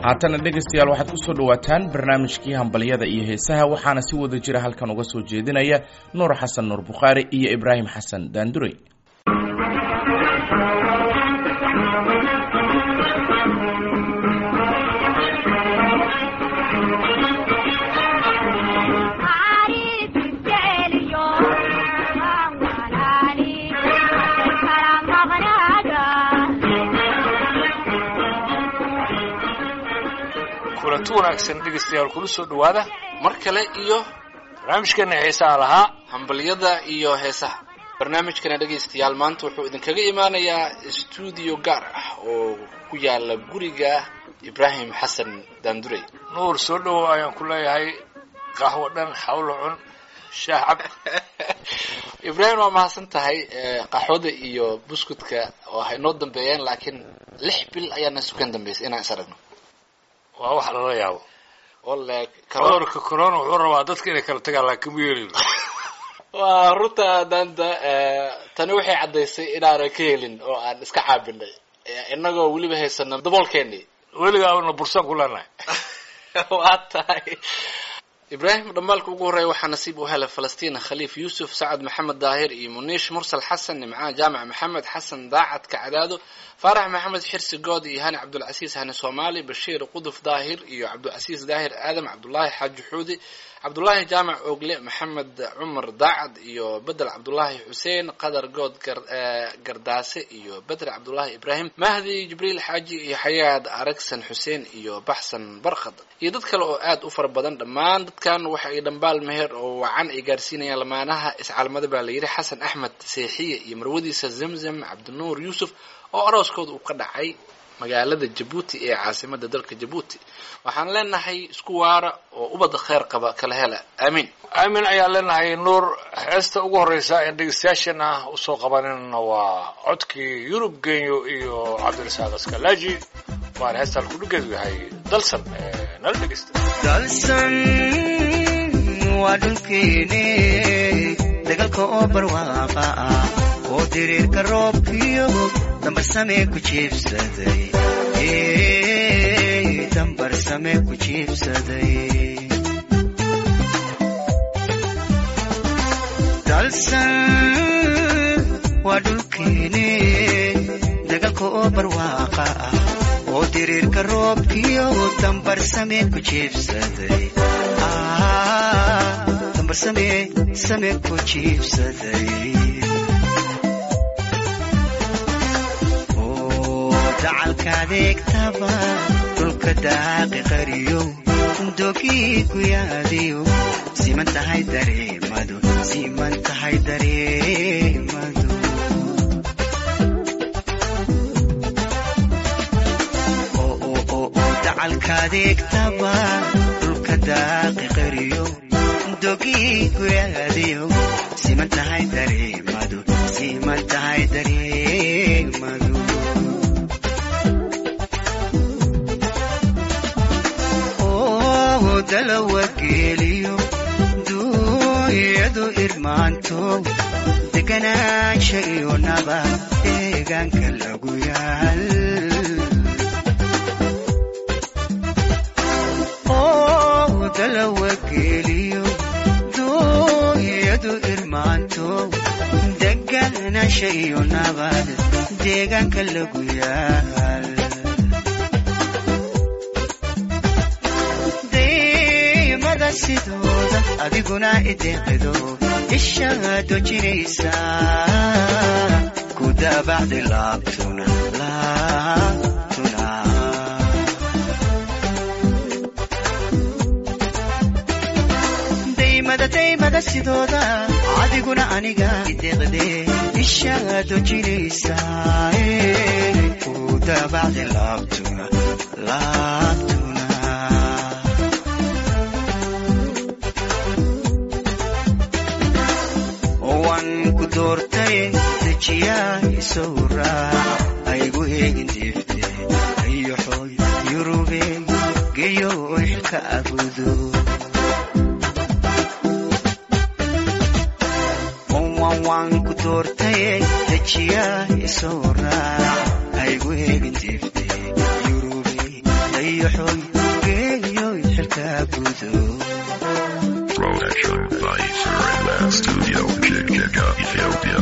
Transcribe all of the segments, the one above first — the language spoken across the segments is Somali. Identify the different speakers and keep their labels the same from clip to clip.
Speaker 1: haatana dhegaystayaal waxaad ku soo dhowaataan barnaamijkii hambalyada iyo heesaha waxaana si wada jira halkan uga soo jeedinaya nuur xasan nuur bukhaari iyo ibraahim xasan daandurey
Speaker 2: kulanti wanaagsan dhegaystayaal kula soo dhowaada mar kale iyo barnaamijkeena heesaha lahaa
Speaker 3: hambalyada iyo heesaha barnaamijkana dhegaystayaal maanta wuxuu idinkaga imaanayaa stuudio gaar ah oo ku yaala guriga ibraahim xasan daandurey
Speaker 2: nuur soo dhowow ayaan ku leeyahay qahwo dhan hawlo cun shaah cab
Speaker 3: ibraahim waa mahadsan tahay qaxwada iyo buskudka oo hay noo dambeeyeen laakiin lix bil ayaana sukan dambeysay inaan is aragno
Speaker 2: waa wax lala yaabo
Speaker 3: wale
Speaker 2: cudurka corona wuxuu rabaa dadka inay kala tagaan laakiin ma yeelin
Speaker 3: waa runta daanta tani waxay caddaysay inaanan ka helin oo aan iska caabinay inagoo weliba haysana daboolkeeni
Speaker 2: weligaa una bursaan ku leenahay
Speaker 3: waa tahay ibraahim dhambaalka ugu horreeya waxaa nasiib u helay falastiin khaliif yuusuf sacad maxamed daahir iyo muniish mursal xasan nimcaan jaamac maxamed xasan daacad kacdaado faarax maxamed xirsi good iyo hani cabdulcasiis hani soomaali bashiir quduf daahir iyo cabdulcasiis daahir aadam cabdullaahi xaaji xuudi cabdullaahi jaamac ogle maxamed cumar daacad iyo bedel cabdullaahi xuseen qadar good gardaase iyo bedre cabdullaahi ibraahim mahdi jibriil xaaji iyo xayaad aragsan xuseen iyo baxsan barkhad iyo dad kale oo aad u fara badan dhammaan dadkan waxa ay dhambaal meher oo wacan ay gaarsiinayaan lamaanaha iscaalmada baa la yidhi xasan axmed seexiye iyo marwadiisa zamzam cabdinuur yuusuf oo arooskooda uu ka dhacay magaalada jabuuti ee caasimada dalka jabuuti waxaan leenahay isku waara oo ubadda kheyr qaba kala hela aamiin
Speaker 2: aamin ayaan leenahay nuur heesta ugu horreysa ee dhegeystayaashana usoo qabanayna waa codkii yurub genyo iyo cabdirasaaq askalaaji waana heestaan kudhigeedu yahay dalsan nala dhegeysta
Speaker 4: dalsan waa dhulkeene dagaalka oo barwaaqa ah oo diriirka roobkiyo dambarsame ku jiibsaday dambarsame ku jiibsaday dalsan waa dhulkeene dagaalka oo barwaaqa ah oo diriirka roobkiyo dambarsame ku jiibsaday dambarsame same ku jiibsaday dacalkaadeegtaba dhulka daaqi qariyo dogii ku yaadiyo siman tahay dareemadu siman tahay dareemadu dacalkaadeegtaba dhulka daaqi qariyo dogii ku yaadiyo siman tahay dareemadu siman tahay dareemadu dalawageeliyo duuyadu irmaanto deganaansha iyo naba deegaanka lagu yaal dalawageeliyo duuyadu irmaanto deganaansha iyo nabad deegaanka lagu yaal sidooda adiguna ideeqido ishaado jiraysa ku daabacdi laabtuna laabtuna daymada daymada sidooda adiguna aniga ideeqde ishaado jiraysa ku daabacdi laabtuna laabtuna doortay dejiyaa isow raac aygu eegin diifte ayoxoy yurube geyo xilka abudo waan ku doortay dejiyaa isow raac aygu eegin diifte yurube ayo ayoxoy geeyoy xilkaa gudo
Speaker 5: Production by Surreyland Studio, Chichika, Ethiopia.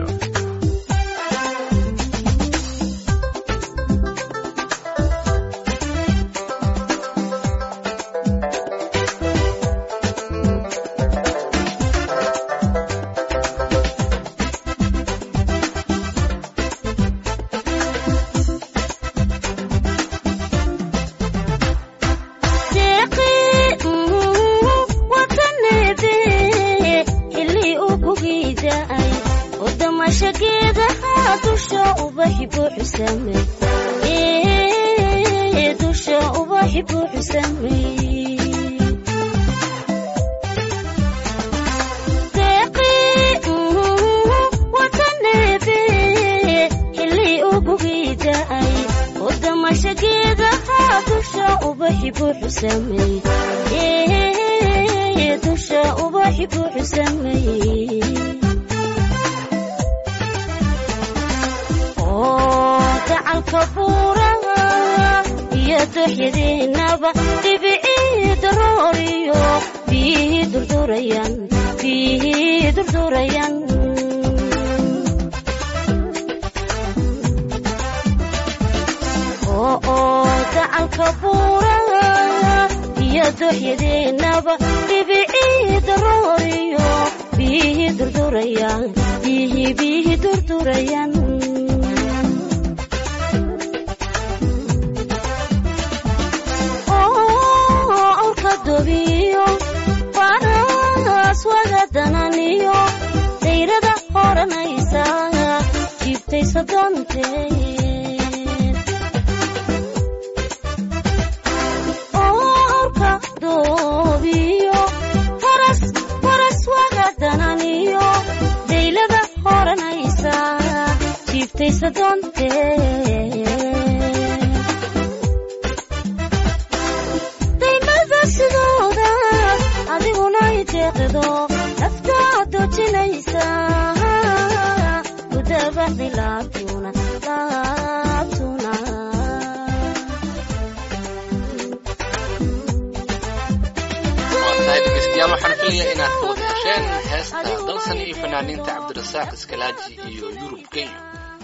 Speaker 3: waxaan filaya inaad ka wada hesheen heesta dalsan iyo fanaaniinta cabdirasaaq iskalaaji iyo yurub kenya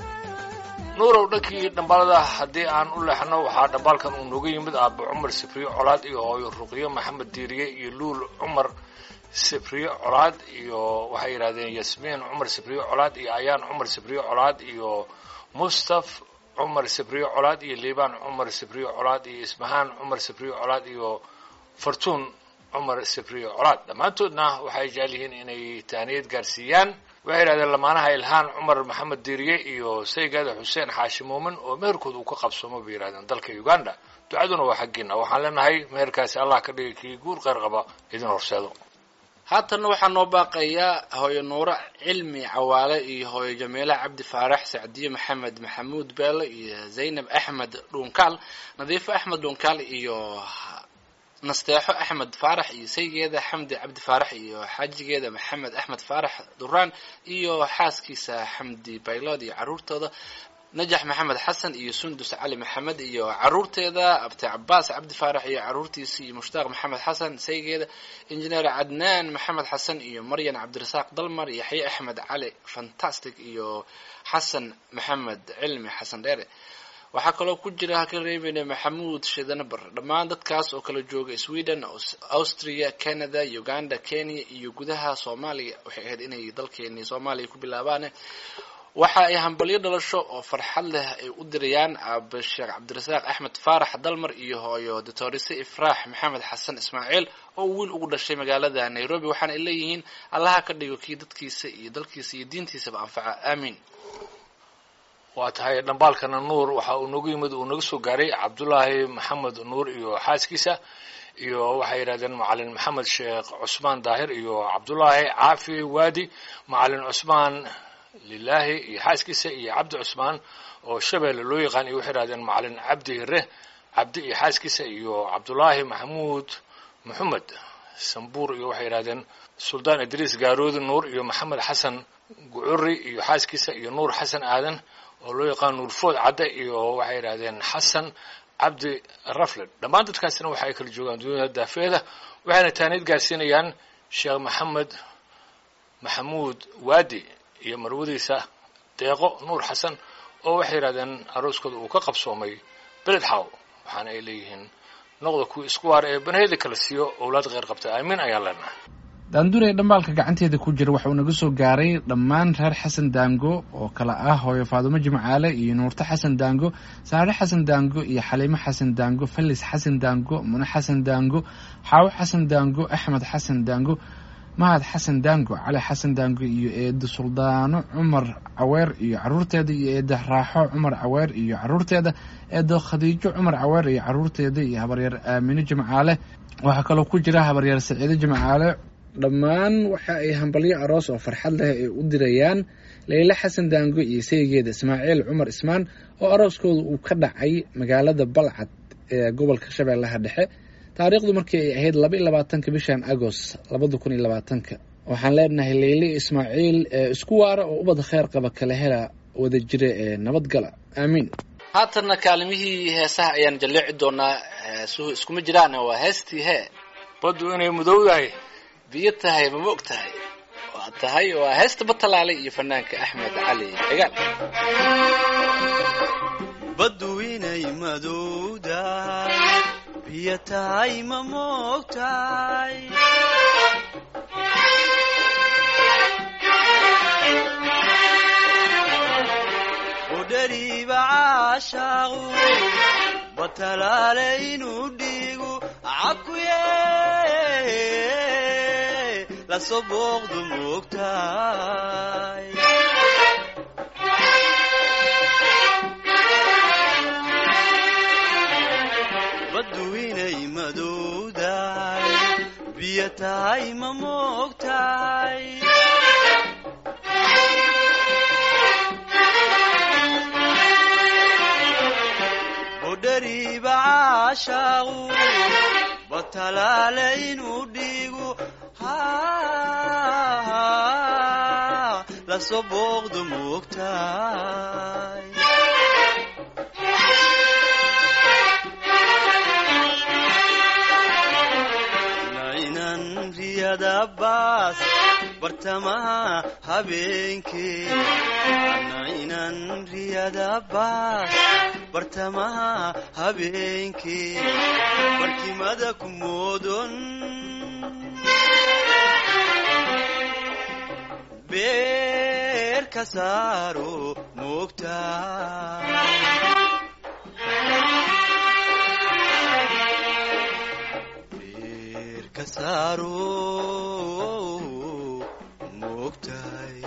Speaker 2: nuurow dhankii dhambalada haddii aan u leexno waxaa dhambaalkan uu nooga yimid aabbo cumar sifriyo colaad iyo hooyo ruqyo maxamed diiriye iyo luul cumar sifriyo colaad iyo waxay yidhahdeen yasmiin cumar sifriyo colaad iyo ayaan cumar sifriyo colaad iyo mustaf cumar sifriyo colaad iyo liibaan cumar sifriyo colaad iyo ismahaan cumar sifriyo colaad iyo fartuun cumar sifriyo colaad dhammaantoodna waxay jecel yihiin inay taaniyad gaarsiiyaan waxay yidhahdeen lamaanaha ilhaan cumar maxamed diiriye iyo saygaada xuseen xaashi muumin oo meherkood uu ka qabsoomo bay yidhahdeen dalka uganda ducaduna waa xaggiina waxaan leenahay meherkaasi allah ka dhigay kii guur qeyr qaba idin horseedo
Speaker 3: haatanna waxaa noo baaqayaa hooyo nuuro cilmi cawaale iyo hooyo jamiila cabdi faarax sacdiye maxamed maxamuud beele iyo zaynab axmed dhuunkaal nadiifo axmed dhuunkaal iyo nasteexo axmed faarax iyo saygeeda xamdi cabdi faarax iyo xaajigeeda maxamed axmed faarax duraan iyo xaaskiisa xamdi baylod iyo caruurtooda najax maxamed xasan iyo sundus cali maxamed iyo caruurteeda abti cabaas cabdi faarax iyo caruurtiisa iyo mushtaaq maxamed xasan saygeeda injineer cadnaan maxamed xasan iyo maryan cabdirasaaq dalmar yaxye axmed cali fantastic iyo xasan maxamed cilmi xasan dheere waxaa kaloo ku jira halka reebeyna maxamuud shidanabar dhammaan dadkaas oo kala jooga sweden austria canada uganda kenya iyo gudaha soomaaliya waxay ahayd inay dalkeeni soomaaliya ku bilaabaan waxa ay hambalyo dhalasho oo farxad leh ay u dirayaan aabe sheekh cabdirasaaq axmed faarax dalmar iyo hooyo doctorise ifraax maxamed xasan ismaaciil oo wiil ugu dhashay magaalada nairobi waxaana ay leeyihiin allaha ka dhigo kii dadkiisa iyo dalkiisa iyo diintiisaba anfaca aamiin
Speaker 2: waa tahay dhambaalkana nuur waxa uu noogu yimid uu naga soo gaaray cabdullaahi maxamed nuur iyo xaaskiisa iyo waxay yidhahdeen macalin maxamed sheekh cusmaan daahir iyo cabdullaahi caafi waadi macalin cusmaan lilaahi iyo xaaskiisa iyo cabdi cusmaan oo shabeelle loo yaqaan iyo waxay yidhahdeen macalin cabdi hire cabdi iyo xaaskiisa iyo cabdullaahi maxamuud maxamed sambuur iyo waxay yidhahdeen suldaan idriis gaaroodi nuur iyo maxamed xasan gucuri iyo xaaskiisa iyo nuur xasan aadan oo loo yaqaan nuurfood cadde iyo waxay yidhahdeen xasan cabdi rafled dhammaan dadkaasina waxa ay kala joogaan duniyada daafeeda waxayna taaniid gaarsiinayaan sheekh maxamed maxamuud waadi iyo marwadiisa deeqo nuur xasan oo waxay yidhahdeen arooskooda uu ka qabsoomay beled xaw waxaana ay leeyihiin noqda kuwa isku waar ee banaheyda kala siiyo owlaad kheyr qabta aamin ayaan leenahay
Speaker 6: daandure dhambaalka gacanteeda ku jira waxa uu naga soo gaaray dhammaan reer xasan daango oo kale ah hooyo faadumo jimcaale iyo nuurto xasan daango saare xasan daango iyo xaliimo xasan daango falis xasan daango mune xasan daango xaawo xasan daango axmed xasan daango mahad xasan daango cali xasan daango iyo eedo suldaano cumar caweer iyo caruurteeda iyo eedo raaxo cumar caweer iyo caruurteeda eedo khadiijo cumar caweer iyo caruurteeda iyo habaryar aamino jimcaale waxaa kaloo ku jira habaryar saciido jimcaale dhammaan waxa ay hambalyo aroos oo farxad leh ay u dirayaan leyle xasan daango iyo saygeeda ismaaciil cumar ismaan oo arooskooda uu ka dhacay magaalada balcad ee gobolka shabeellaha dhexe taariikhdu markii ay ahayd laba iyo labaatanka bishan agost labada kun iyo labaatanka waxaan leenahay leyle ismaaciil isku waara oo ubad kheyr qaba kala hela wada jira ee nabadgala aamiin
Speaker 3: haatanna kaalimihii heesaha ayaan jalleeci doonaa heesuhu iskuma jiraan waa heestii hee
Speaker 2: baddu inay mudowdahay
Speaker 3: biyo tahay ma ma og tahay waa tahay waa heesta batalaale iyo fanaanka axmed cali cigaal
Speaker 4: baddu inay madowdahay biyo tahay ma moogtahay udhariiba caashaaqu batalaale inuu dhiigu cakuye lasoo booqdu moogtahay baddu inay madowdahay biyo tahay ma moogtahay budhariiba caashaaqu batalaale inuu dhiigu lasoo booqdu moogtahay nainan riyada baas bartamaha habeenkee nainan riyada baas bartamaha habeenkee barkimada ku moodon beer ka saaro moogtahay beer ka saaro moogtahay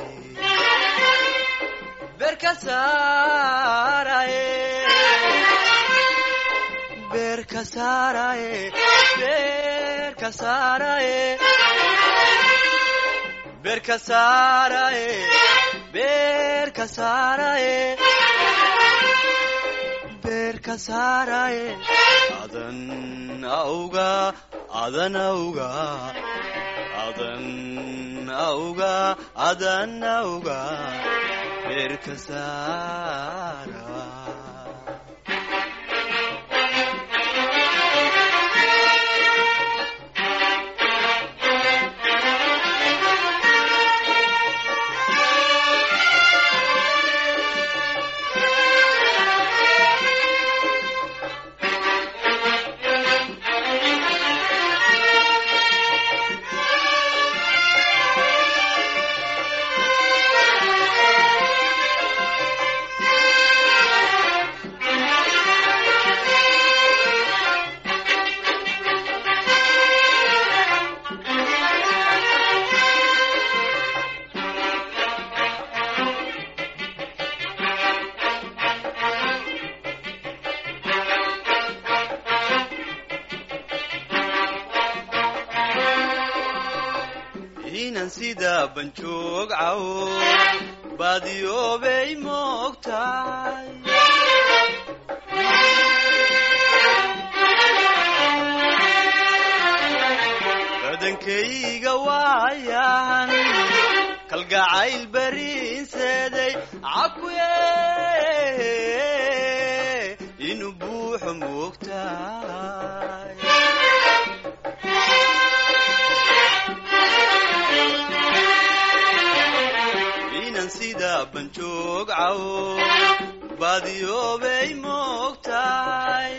Speaker 4: beer ka saaraye beer ka saaraye beer ka saaraye beer ka saaraye beer ka saaraye beer ka saaraye adan awga adan awga adan awga adan awga beer ka saara inan sida banjoog cawo baadiyoobay moogtahay badankayga waayan kalgacayl bariinseeday cakuye inuu buuxo buuxo moogtahay inan sida banjoog cawo baadiyoobay moogtahay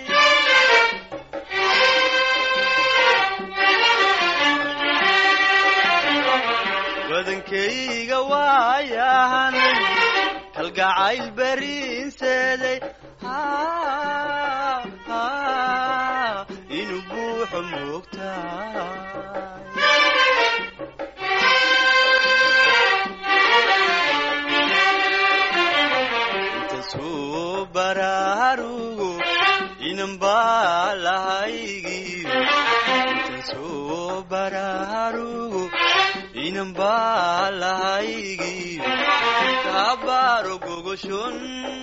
Speaker 4: badankayga waayahan kalgacayl beriinseeday inuu buuxo moogtahay intasuu baraarugo inan baa lahaygiyo intasuu baraarugo inan baa lahaygiyo kabaaro gogoshon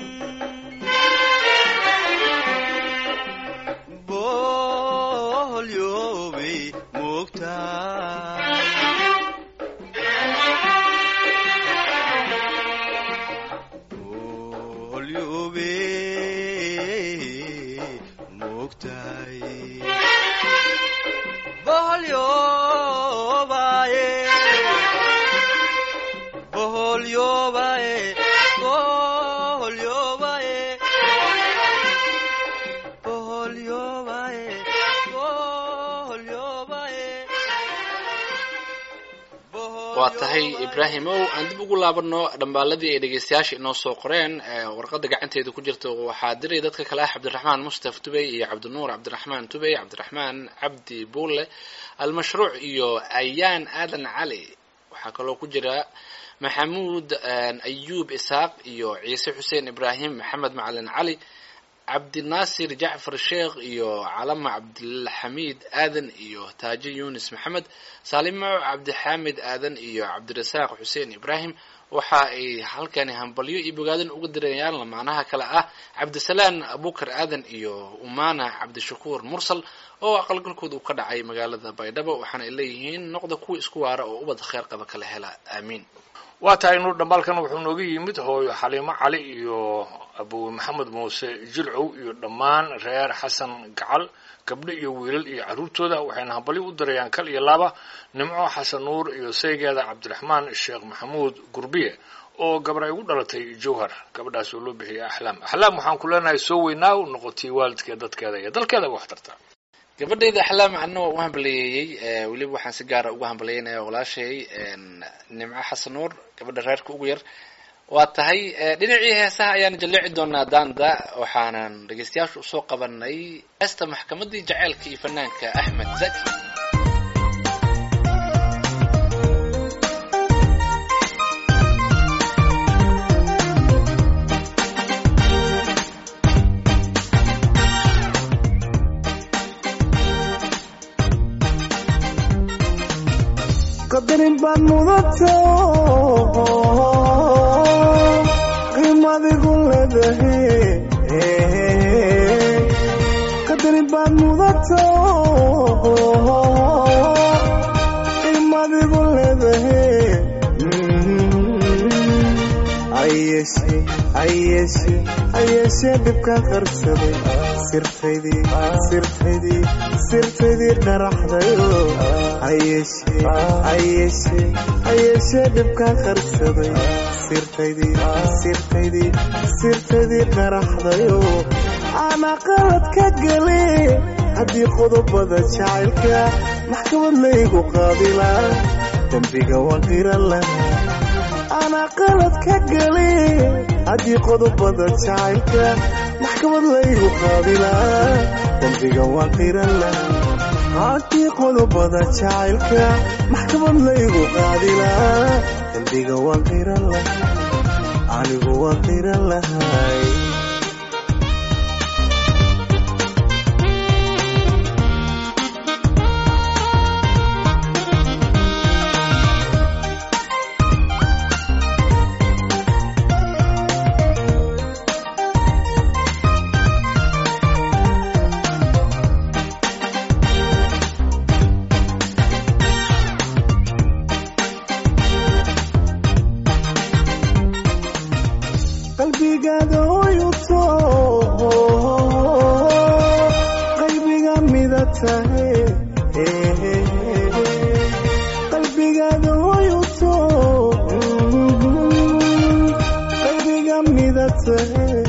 Speaker 4: boholyoobay moogtahay boholyoobay moogtahay boholyoobaye boholyoobaye boholyoobaye boholyoobaye boholyoobaye
Speaker 3: waa tahay ibraahimow aan dib ugu laabano dhambaaladii ay dhegeystayaasha inoo soo qoreen ee warqada gacanteeda ku jirta waxaa diray dadka kale ah cabdiraxmaan mustaf tubey iyo cabdinuur cabdiraxmaan tubey cabdiraxmaan cabdi buule almashruuc iyo ayaan aadan cali waxaa kaloo ku jira maxamuud ayuub isaaq iyo ciise xuseen ibraahim maxamed macalin cali cabdinaasir jacfar sheekh iyo calama cabdilxamiid aadan iyo taajo yunis maxamed saalimo cabdixaamid aadan iyo cabdirasaaq xuseen ibraahim waxa ay halkani hambalyo iyo bogaadin uga dirayaan lamaanaha kale ah cabdisalaan abukar aadan iyo umana cabdishakuur mursal oo aqalgalkooda uu ka dhacay magaalada baydhabo waxaana ay leeyihiin noqda kuwa isku waara oo ubad kheer qaba kala hela aamiin
Speaker 2: waa tahay nuur dhambaalkan wuxuu nooga yimid hooyo xaliimo cali iyo abu maxamed muuse jilcow iyo dhammaan reer xasan gacal gabdho iyo wiilal iyo carruurtooda waxayna hambalyo u dirayaan kal iyo laba nimco xasan nuur iyo saygeeda cabdiraxmaan sheekh maxamuud gurbiye oo gabar ay ugu dhalatay jowhar gabadhaas oo loo bixiyay axlaam axlaam waxaan ku leenahay soo weynaa u noqotay waalidkeed dadkeeda iyo dalkeedaba wax tarta
Speaker 3: gabadhayda axlaam anna waa u hambaliyeeyey weliba waxaan si gaara uga hambalyeynaya walaashay nimco xasan nuur gabadha reerka ugu yar waa tahay dhinacii heesaha ayaan jaleeci doonaa daanda waxaanan dhegeystayaasha usoo qabanay heesta maxkamadii jaceylka iyo fanaanka axmed zaki
Speaker 7: qadarin baad mudato qiimadigu leedahay qadarin baad mudato qiimadigu leedahay ayeshe ayeshe ayeshe dhibkaan qarsaday sirtaydii sirtaydii sirtaydii dharaxdayo ayeshe ayeshe ayeshe dhibkaan qarsaday sirtaydii sirtaydii sirtaydii dharaxdayo ana qalad ka gale haddii qodobada jacaylka maxkamad laygu qaabilaa dembiga waan qiran lahaa ana qalad ka gale haddii qodobada jacaylka maxkamad laygu qaabilaa dembiga waan qiran lahaa haddii qodobada jacaylka maxkamad laygu qaadilaa dembiga waan qiran lahaa anigu waan qiran lahay qalbigaada oo tahay qalbigaada hoyuto qalbiga mida tahay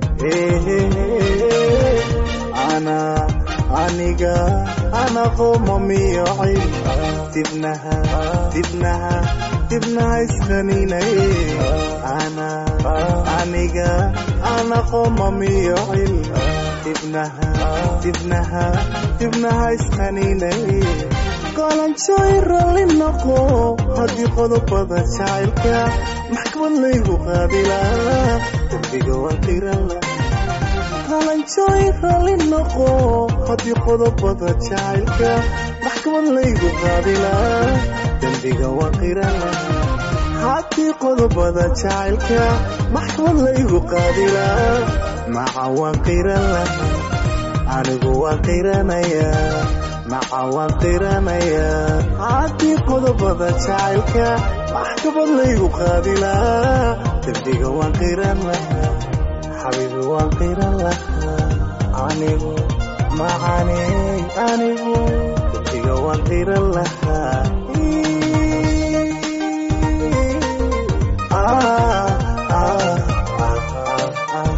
Speaker 7: ana aniga ana qoomamiyo cil dibnaha dibnaha dibnaha isqaninay ana aniga ana qoomamiyo cil dibnaha dibnaha dibnaha isqaninay qolanjooy ralli noqo haddii qodobada jacaylka maxkamad laygu qaabilaa dembiga waan qirala qalanjooy ralli noqo haddii qodobada jacaylka maxkamad laygu qaabilaa dembiga waan qirala haddii qodobada jacaylka maxkamad laygu qaabilaa maca waan qirala anigu waan qiranayaa maca waan qiranayaa haddii qodobada jacaylka maxkamad laygu qaabilaa dembiga waan qiran lahaa xabiibi waan qiran lahaa anigu macani anigu dembiga waan qiran lahaa Ah, ah, ah, ah, ah.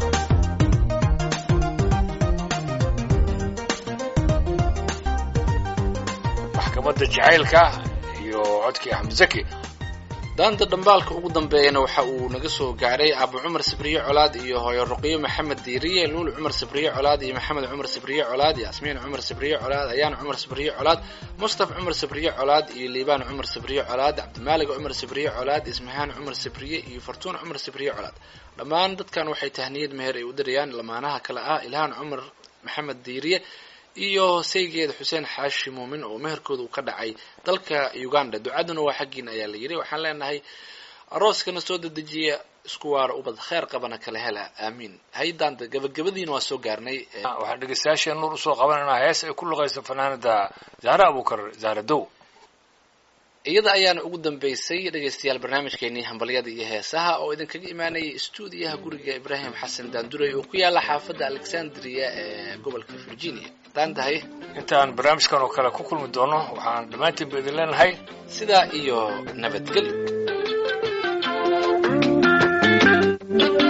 Speaker 2: maxkamadda jacaylka iyo codkii axmed zaki
Speaker 3: daanta dhambaalka ugu dambeeyana waxa uu naga soo gaaray abu cumar sibriye colaad iyo hooyo ruqiyo maxamed diiriye luul cumar sibriye colaad iyo maxamed cumar sibriye colaad yaasmiin cumar sibriye colaad ayaan cumar sibriye colaad mustaf cumar sibriye colaad iyo liibaan cumar sibriye colaad cabdimaalig cumar sibriye colaad ismahaan cumar sibriye iyo fartuun cumar sibriye colaad dhammaan dadkan waxay tahniyad meher ay u dirayaan lamaanaha kale ah ilhaan cumar maxamed diiriye iyo saygeeda xuseen xaashi muumin oo meherkooda uu ka dhacay dalka uganda ducaduna waa xaggiina ayaa la yidhi waxaan leenahay arooskana soo dedejiya isku waara ubad kheer qabana kala hela aamiin haydaanta gabagabadiina waa soo gaarnay ee,
Speaker 2: waxaan dhegeystayaasheen nuur usoo qabanaynaa hees ay ku luqayso fanaanada zahra abukar zahra dow
Speaker 3: iyada ayaana ugu dambeysay dhegaystayaal barnaamijkeenii hambalyada iyo heesaha oo idinkaga imaanayay stuudiyaha guriga ibraahim xasan daanduray oo ku yaala xaafadda alexandria ee gobolka virginia daan tahay
Speaker 2: intaan barnaamijkan oo kale ku kulmi doono waxaan dhammaantiin ba idin leenahay
Speaker 3: sidaa iyo nabadgelyo